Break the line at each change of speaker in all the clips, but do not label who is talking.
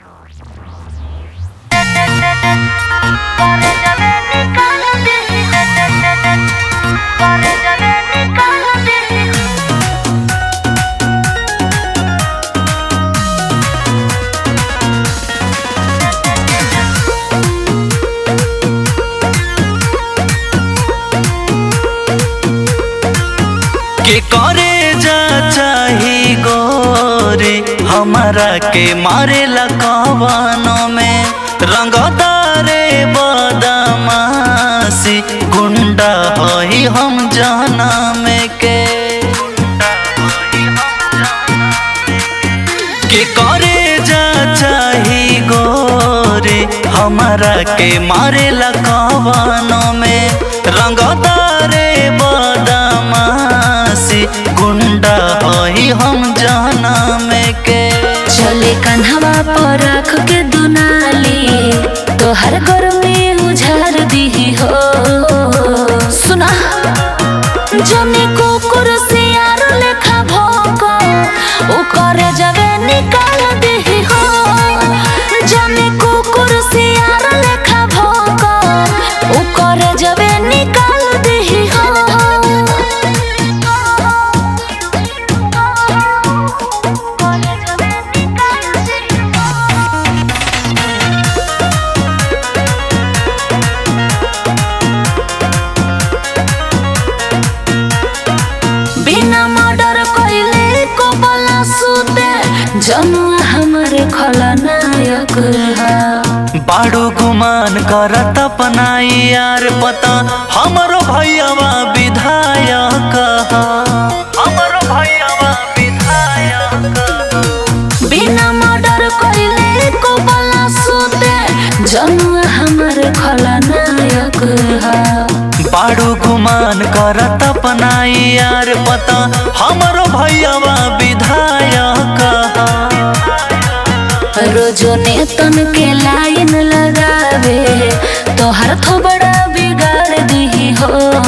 के करे जा चाही गोरी हमरा के मारेला कवनों में रंगदारे बदमाशी गुंडा हई हम जाना में के के करे जा चाही गोरी हमरा के मारेला कवनों में रंगदारे बदमाशी गुंडा हई हम जाना में के
चले कन्हवा पर रख के दुनाली तोहर घर में उझार दी हो सुना जने कुकुर से यार लेखा भोको उ करे जगे निकाल दी हो जने कुकुर से यार लेखा भोको उ करे जगे निकाल दी हो बिना मर्डर कइले को बला सुते जनुआ हमरे खलनायक हा
बाड़ू गुमान करत अपनाई यार पता हमरो भैयावा विधायक ह। हमरो भैयावा विधायक ह।
बिना मर्डर कइले को बला सुते जनुआ हमरे खलनायक हा
बाड़ू गुमान करत अपनाई यार पता हमरो भैयावा विधायक ह।
रोजो ने तन के लाइन लगावे तोहर थोबड़ा बिगाड़ दी हो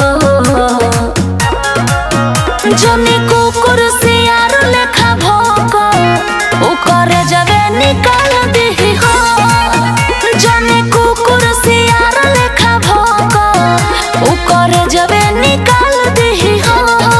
जने कुकुर से यार लेखा भोको उ करे जगे निकाल दी हो जने कुकुर से यार लेखा भोको उ करे जगे निकाल दी हो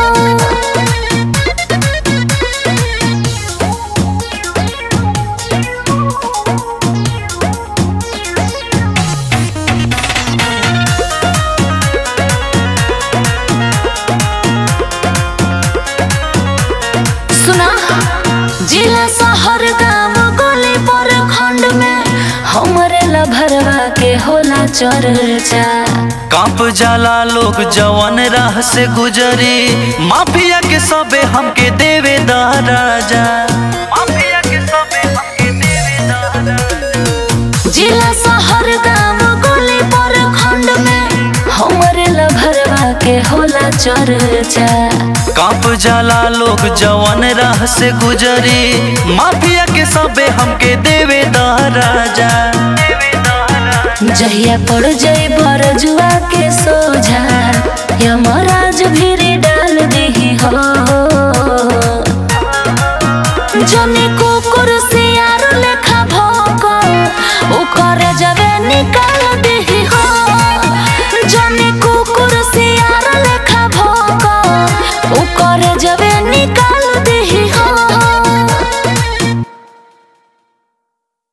सुना जिला शहर गांव गली पर खंड में हमरे लभरवा के होला चर्चा
कांप जाला लोग जवन राह से गुजरी माफिया के सबे हमके देवे दा राजा माफिया के सबे हमके देवे दा राजा
जिला शहर गांव गली पर खंड में हमरे लभरवा के होला चर्चा
कांप जाला लोग जवन राह से गुजरी माफिया के सबे हमके देवे दा राजा
जहिया पड़ जाई बरजुआ के सोझा यमराज भी डाल दी हो जने को